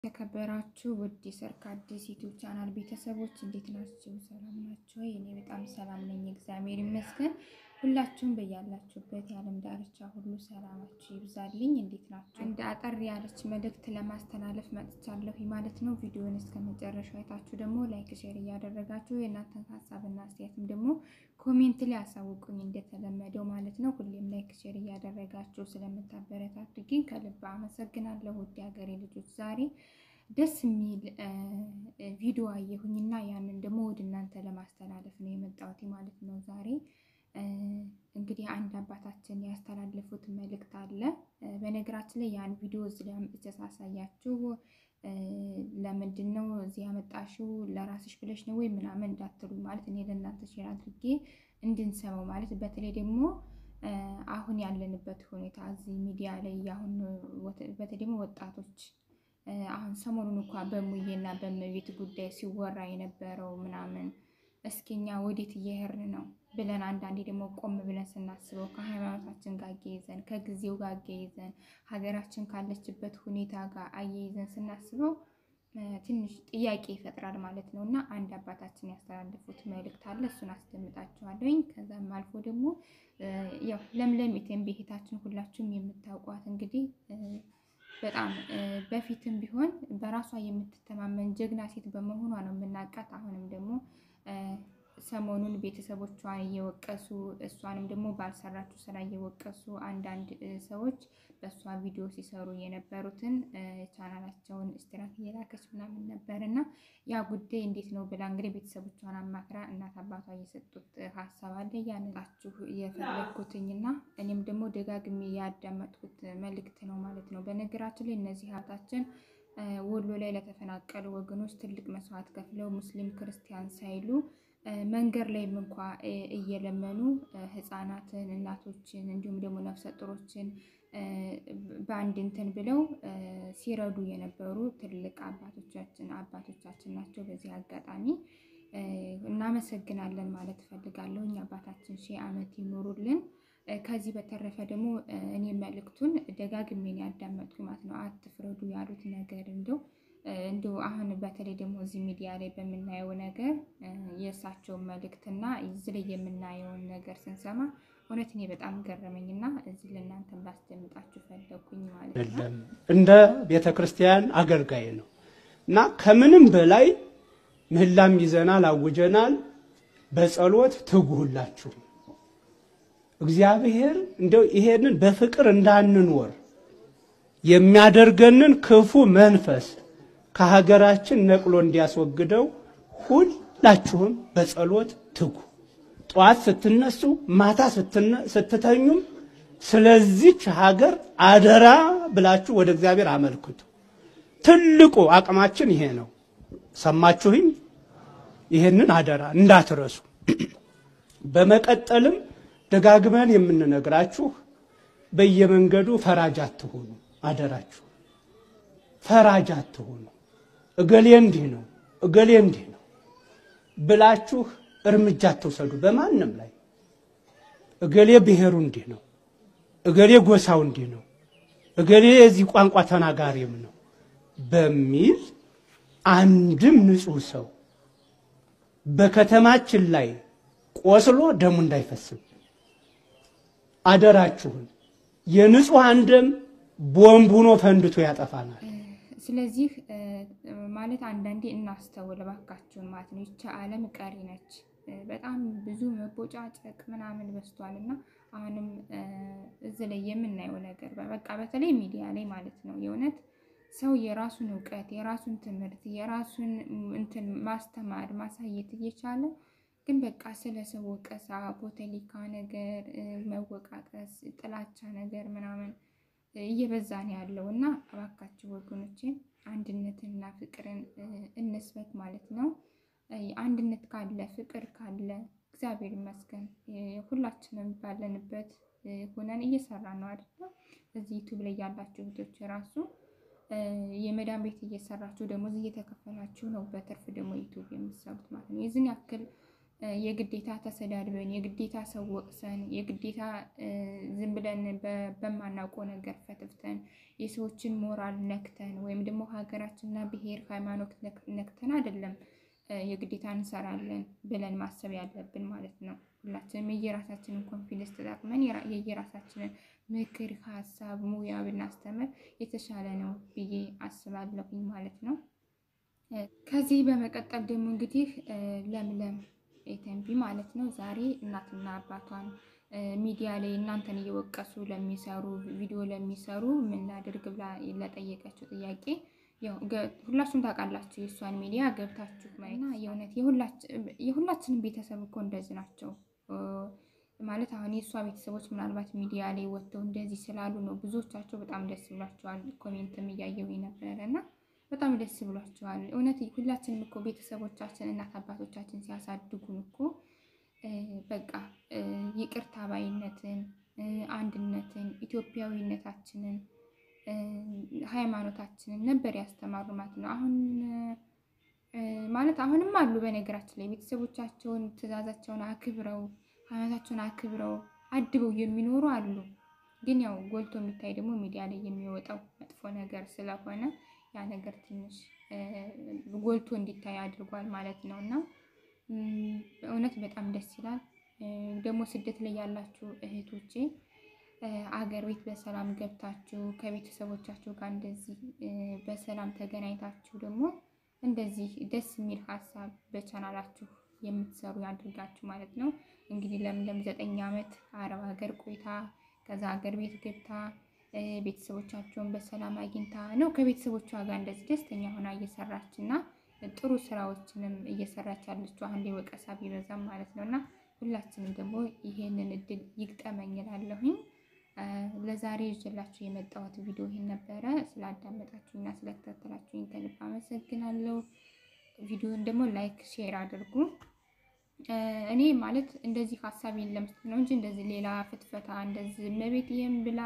የተከበራችሁ ውድ የሰርክ አዲስ ዩቲዩብ ቻናል ቤተሰቦች እንዴት ናችሁ? ሰላም ናችሁ? እኔ በጣም ሰላም ነኝ፣ እግዚአብሔር ይመስገን። ሁላችሁም በያላችሁበት የዓለም ዳርቻ ሁሉ ሰላማችሁ ይብዛልኝ። እንዴት ናችሁ? እንደ አጠር ያለች መልእክት ለማስተላለፍ መጥቻለሁ ማለት ነው። ቪዲዮን እስከ መጨረሻው አይታችሁ ደግሞ ላይክ፣ ሼር እያደረጋችሁ የእናንተን ሀሳብና አስተያየትም ደግሞ ኮሜንት ላይ አሳውቁኝ እንደተለመደው ማለት ነው። ሁሌም ላይክ፣ ሼር እያደረጋችሁ ስለምታበረታቱ ግን ከልብ አመሰግናለሁ። ውድ ሀገሬ ልጆች ዛሬ ደስ የሚል ቪዲዮ አየሁኝና ያንን ደግሞ ወደ እናንተ ለማስተላለፍ ነው የመጣሁት ማለት ነው ዛሬ እንግዲህ አንድ አባታችን ያስተላለፉት መልእክት አለ። በነገራችን ላይ ያን ቪዲዮ እዚህ ላይ አምጥቼ ሳሳያችሁ ለምንድን ነው እዚህ ያመጣሽው ለራስሽ ብለሽ ነው ወይ ምናምን እንዳትሉ ማለት እኔ ለእናንተ ሼር አድርጌ እንድንሰማው ማለት በተለይ ደግሞ አሁን ያለንበት ሁኔታ እዚህ ሚዲያ ላይ አሁን በተለይ ደግሞ ወጣቶች አሁን ሰሞኑን እንኳ በሙዬና በመቤት ጉዳይ ሲወራ የነበረው ምናምን እስኪኛ ወዴት እየሄድን ነው ብለን አንዳንዴ ደግሞ ቆም ብለን ስናስበው ከሃይማኖታችን ጋር አያይዘን ከጊዜው ጋር አያይዘን ሀገራችን ካለችበት ሁኔታ ጋር አያይዘን ስናስበው ትንሽ ጥያቄ ይፈጥራል ማለት ነው። እና አንድ አባታችን ያስተላለፉት መልእክት አለ። እሱን አስደምጣችኋለሁኝ። ከዛም አልፎ ደግሞ ያው ለምለም ኢቴም ቤታችን ሁላችሁም የምታውቋት እንግዲህ በጣም በፊትም ቢሆን በራሷ የምትተማመን ጀግና ሴት በመሆኗ ነው የምናውቃት። አሁንም ደግሞ ሰሞኑን ቤተሰቦቿን እየወቀሱ እሷንም ደግሞ ባልሰራችው ስራ እየወቀሱ አንዳንድ ሰዎች በእሷ ቪዲዮ ሲሰሩ የነበሩትን ቻናላቸውን ስትራክ እየላከች ምናምን ነበር እና ያ ጉዳይ እንዴት ነው ብላ እንግዲህ ቤተሰቦቿን አማክራ እናት አባቷ እየሰጡት ሀሳብ አለ ያነጣችሁ የፈለግኩትኝና እኔም ደግሞ ደጋግሜ ያዳመጥኩት መልእክት ነው ማለት ነው። በነገራችን ላይ እነዚህ ሀብታችን ወሎ ላይ ለተፈናቀሉ ወገኖች ትልቅ መስዋዕት ከፍለው ሙስሊም ክርስቲያን ሳይሉ መንገድ ላይም እንኳ እየለመኑ ህፃናትን፣ እናቶችን እንዲሁም ደግሞ ነፍሰ ጡሮችን በአንድ እንትን ብለው ሲረዱ የነበሩ ትልቅ አባቶቻችን አባቶቻችን ናቸው። በዚህ አጋጣሚ እናመሰግናለን ማለት እፈልጋለሁ። እኛ አባታችን ሺህ ዓመት ይኖሩልን። ከዚህ በተረፈ ደግሞ እኔ መልእክቱን ደጋግሜን ያዳመጥኩ ማለት ነው። አትፍረዱ ያሉት ነገር እንደው እንደው አሁን በተለይ ደግሞ እዚህ ሚዲያ ላይ በምናየው ነገር የእሳቸውን መልእክትና እዚህ ላይ የምናየውን ነገር ስንሰማ እውነት እኔ በጣም ገረመኝና እዚህ ለእናንተ ላስደምጣችሁ ፈለጉኝ ማለት ነው። እንደ ቤተ ክርስቲያን አገልጋይ ነው እና ከምንም በላይ ምህላም ይዘናል፣ አውጀናል። በጸሎት ትጉሁላችሁ እግዚአብሔር እንደው ይሄንን በፍቅር እንዳንኖር የሚያደርገንን ክፉ መንፈስ ከሀገራችን ነቅሎ እንዲያስወግደው ሁላችሁም በጸሎት ትጉ። ጠዋት ስትነሱ፣ ማታ ስትተኙም ስለዚች ሀገር አደራ ብላችሁ ወደ እግዚአብሔር አመልክቱ። ትልቁ አቅማችን ይሄ ነው። ሰማችሁኝ? ይሄንን አደራ እንዳትረሱ። በመቀጠልም ደጋግመን የምንነግራችሁ በየመንገዱ ፈራጅ አትሆኑ፣ አደራችሁ ፈራጅ አትሆኑ። እገሌ እንዲህ ነው እገሌ እንዲህ ነው ብላችሁ እርምጃ አትውሰዱ በማንም ላይ። እገሌ ብሔሩ እንዲህ ነው፣ እገሌ ጎሳው እንዲህ ነው፣ እገሌ የዚህ ቋንቋ ተናጋሪም ነው በሚል አንድም ንጹሕ ሰው በከተማችን ላይ ቆስሎ ደሙ እንዳይፈስም አደራችሁን። የንጹሐን ደም ቦምብ ሆኖ ፈንድቶ ያጠፋናል። ስለዚህ ማለት አንዳንዴ እናስተውል እባካችሁን ማለት ነው። ይቺ ዓለም ቀሪ ነች። በጣም ብዙ መቦጫጨቅ ምናምን በስቷል እና አሁንም እዚህ ላይ የምናየው ነገር በቃ በተለይ ሚዲያ ላይ ማለት ነው የእውነት ሰው የራሱን እውቀት የራሱን ትምህርት የራሱን እንትን ማስተማር ማሳየት እየቻለ ግን በቃ ስለ ሰው ወቀሳ፣ ፖለቲካ ነገር፣ መወቃቀስ፣ ጥላቻ ነገር ምናምን እየበዛ ነው ያለው እና እባካችሁ ወገኖችን አንድነትንና ፍቅርን እንስበት ማለት ነው። አንድነት ካለ ፍቅር ካለ እግዚአብሔር ይመስገን ሁላችንም ባለንበት ሆነን እየሰራን ነው አይደለ? እዚህ ዩቱብ ላይ ያላችሁ እህቶች ራሱ የመዳን ቤት እየሰራችሁ ደሞዝ እየተከፈላችሁ ነው። በትርፍ ደግሞ ዩቱብ የምትሰሩት ማለት ነው። የዚህን ያክል የግዴታ ተሰዳድበን የግዴታ ሰው ወቅሰን የግዴታ ዝም ብለን በማናውቀው ነገር ፈትፍተን የሰዎችን ሞራል ነክተን ወይም ደግሞ ሀገራችንና ብሔር ሃይማኖት ነክተን አይደለም የግዴታ እንሰራለን ብለን ማሰብ ያለብን ማለት ነው። ሁላችንም የየራሳችንን ኮንፊደንስ ተጠቅመን የየራሳችንን ምክር፣ ሀሳብ፣ ሙያ ብናስተምር የተሻለ ነው ብዬ አስባለሁኝ ማለት ነው። ከዚህ በመቀጠል ደግሞ እንግዲህ ለምለም ኤተንቢ ማለት ነው ዛሬ እናትና አባቷን ሚዲያ ላይ እናንተን እየወቀሱ ለሚሰሩ ቪዲዮ ለሚሰሩ ምን ላድርግ ብላ ለጠየቀችው ጥያቄ ያው ሁላችሁም ታውቃላችሁ የእሷን ሚዲያ ገብታችሁ ማየትና የእውነት የሁላችንም ቤተሰብ እኮ እንደዚህ ናቸው። ማለት አሁን የእሷ ቤተሰቦች ምናልባት ሚዲያ ላይ ወጥተው እንደዚህ ስላሉ ነው ብዙዎቻቸው በጣም ደስ ብሏቸዋል። ኮሜንትም እያየው ነበረ እና በጣም ደስ ብሏቸዋል። እውነት ሁላችንም እኮ ቤተሰቦቻችን እናት አባቶቻችን ሲያሳድጉን እኮ በቃ ይቅርታ ባይነትን፣ አንድነትን፣ ኢትዮጵያዊነታችንን ሃይማኖታችንን ነበር ያስተማሩ ማለት ነው። አሁን ማለት አሁንም አሉ በነገራችን ላይ ቤተሰቦቻቸውን ትዕዛዛቸውን አክብረው ሃይማኖታቸውን አክብረው አድበው የሚኖሩ አሉ። ግን ያው ጎልቶ የሚታይ ደግሞ ሚዲያ ላይ የሚወጣው መጥፎ ነገር ስለሆነ ያ ነገር ትንሽ ጎልቶ እንዲታይ አድርጓል ማለት ነው እና እውነት በጣም ደስ ይላል። ደግሞ ስደት ላይ ያላችሁ እህቶቼ አገር ቤት በሰላም ገብታችሁ ከቤተሰቦቻችሁ ጋር እንደዚህ በሰላም ተገናኝታችሁ ደግሞ እንደዚህ ደስ የሚል ሀሳብ በቻናላችሁ የምትሰሩ ያድርጋችሁ ማለት ነው። እንግዲህ ለምለም ዘጠኝ ዓመት አረብ ሀገር ቆይታ ከዛ ሀገር ቤት ገብታ ቤተሰቦቻቸውን በሰላም አግኝታ ነው ከቤተሰቦቿ ጋር እንደዚህ ደስተኛ ሆና እየሰራች እና ጥሩ ስራዎችንም እየሰራች ያለችው አሁን ላይ ወቀሳ ቢበዛም ማለት ነው እና ሁላችንም ደግሞ ይሄንን እድል ይግጠመኝ እላለሁኝ። ለዛሬ ይዤላችሁ የመጣሁት ቪዲዮ ይሄን ነበረ። ስላዳመጣችሁኝና ስለተከታተላችሁኝ ከልብ አመሰግናለሁ። ቪዲዮን ደግሞ ላይክ፣ ሼር አድርጉ። እኔ ማለት እንደዚህ ሀሳቤን ለመስጠት ነው እንጂ እንደዚህ ሌላ ፍትፈታ እንደዚህ እመቤት ይሄን ብላ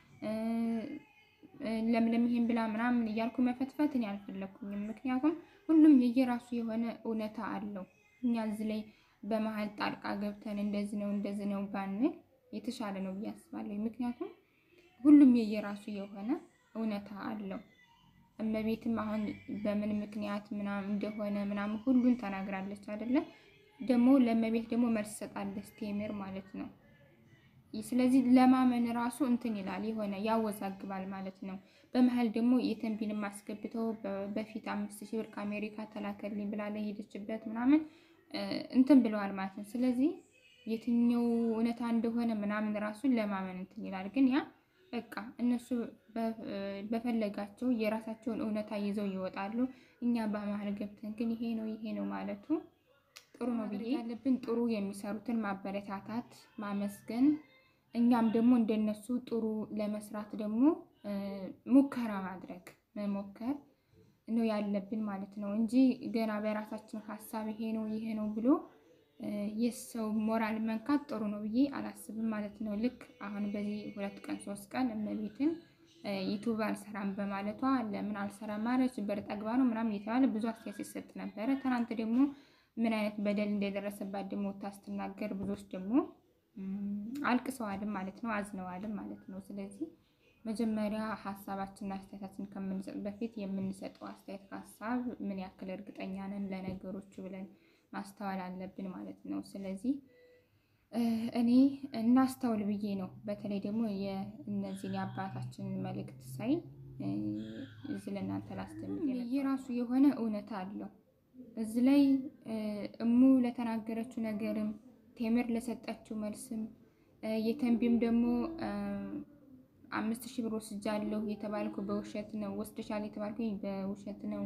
ለምለም ይሄን ብላ ምናምን እያልኩ መፈትፈት እኔ አልፈለኩኝም። ምክንያቱም ሁሉም የየራሱ የሆነ እውነታ አለው። እኛ እዚህ ላይ በመሀል ጣልቃ ገብተን እንደዚህ ነው እንደዚህ ነው ባንል የተሻለ ነው ብዬ አስባለሁ። ምክንያቱም ሁሉም የየራሱ የሆነ እውነታ አለው። እመቤትም አሁን በምን ምክንያት ምናምን እንደሆነ ምናምን ሁሉን ተናግራለች አይደለ? ደግሞ ለእመቤት ደግሞ መልስ ሰጣለች ቴምር ማለት ነው። ስለዚህ ለማመን ራሱ እንትን ይላል የሆነ ያወዛግባል ማለት ነው። በመሀል ደግሞ የተንቢንም አስገብተው በፊት አምስት ሺህ ብር ከአሜሪካ ተላከልኝ ብላ ለሄደችበት ምናምን እንትን ብለዋል ማለት ነው። ስለዚህ የትኛው እውነታ እንደሆነ ምናምን ራሱን ለማመን እንትን ይላል። ግን ያ በቃ እነሱ በፈለጋቸው የራሳቸውን እውነታ ይዘው ይወጣሉ። እኛ በመሀል ገብተን ግን ይሄ ነው ይሄ ነው ማለቱ ጥሩ ነው ብዬ ያለብን ጥሩ የሚሰሩትን ማበረታታት፣ ማመስገን እኛም ደግሞ እንደነሱ ጥሩ ለመስራት ደግሞ ሙከራ ማድረግ መሞከር ነው ያለብን ማለት ነው እንጂ ገና በራሳችን ሀሳብ ይሄ ነው ይሄ ነው ብሎ የሰው ሞራል መንካት ጥሩ ነው ብዬ አላስብም ማለት ነው። ልክ አሁን በዚህ ሁለት ቀን ሶስት ቀን እመቤትን ዩቱብ አልሰራም በማለቷ ለምን አልሰራም ማለች በር ጠግባ ነው ምናምን የተባለ ብዙ አስተያየት ሲሰጥ ነበረ። ትናንት ደግሞ ምን አይነት በደል እንደደረሰባት ደግሞ ታስትናገር ብዙዎች ደግሞ አልቅሰዋልም ማለት ነው፣ አዝነዋልም ማለት ነው። ስለዚህ መጀመሪያ ሀሳባችንና አስተያየታችን ከምንሰጥ በፊት የምንሰጠው አስተያየት ሀሳብ ምን ያክል እርግጠኛ ነን ለነገሮቹ ብለን ማስተዋል አለብን ማለት ነው። ስለዚህ እኔ እናስተውል ብዬ ነው። በተለይ ደግሞ የእነዚህን የአባታችንን መልእክት ሳይ እዚህ ለእናንተ ላስተምር የራሱ የሆነ እውነታ አለው። እዚህ ላይ እሙ ለተናገረችው ነገርም ቴምር ለሰጠችው መልስም የተንቢም ደግሞ አምስት ሺህ ብር ወስጃለሁ የተባልኩ በውሸት ነው፣ ወስደሻል የተባልኩ በውሸት ነው።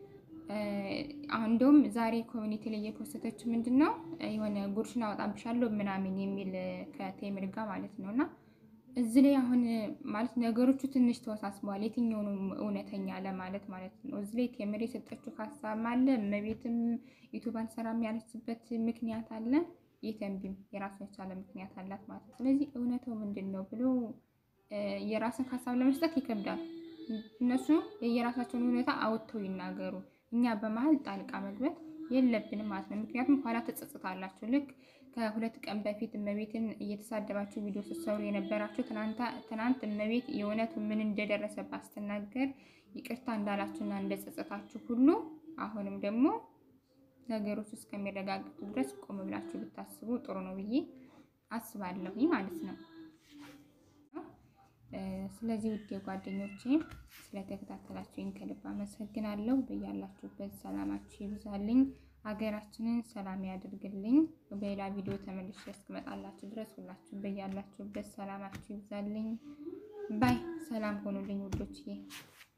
አሁን እንደውም ዛሬ ኮሚኒቲ ላይ የፖስተችው ምንድን ነው የሆነ ጉርሽን አወጣብሻለሁ ምናምን የሚል ከቴምር ጋር ማለት ነው። እና እዚህ ላይ አሁን ማለት ነገሮቹ ትንሽ ተወሳስበዋል። የትኛውን እውነተኛ ለማለት ማለት ነው። እዚህ ላይ ቴምር የሰጠችው ሀሳብ አለ። እመቤትም ዩቱብ አልሰራም ያለችበት ምክንያት አለ። የተንቢም የራሱ የቻለ ምክንያት አላት ማለት ነው። ስለዚህ እውነታው ምንድን ነው ብሎ የራስን ሀሳብ ለመስጠት ይከብዳል። እነሱ የየራሳቸውን እውነታ አውጥተው ይናገሩ። እኛ በመሀል ጣልቃ መግባት የለብንም ማለት ነው። ምክንያቱም ኋላ ትጸጽታላችሁ። ልክ ከሁለት ቀን በፊት እመቤትን እየተሳደባችሁ ቪዲዮ ስትሰሩ የነበራችሁ ትናንት እመቤት የእውነቱ ምን እንደደረሰባት ስትናገር ይቅርታ እንዳላችሁና እንደጸጸታችሁ ሁሉ አሁንም ደግሞ ነገሮች እስከሚረጋግጡ ድረስ ቆም ብላችሁ ብታስቡ ጥሩ ነው ብዬ አስባለሁ ማለት ነው። ስለዚህ ውድ ጓደኞቼ ስለተከታተላችሁኝ ከልብ አመሰግናለሁ። በያላችሁበት ሰላማችሁ ይብዛልኝ፣ ሀገራችንን ሰላም ያድርግልኝ። በሌላ ቪዲዮ ተመልሼ እስክመጣላችሁ ድረስ ሁላችሁም በያላችሁበት ሰላማችሁ ይብዛልኝ። ባይ ሰላም ሆኑልኝ ውዶችዬ።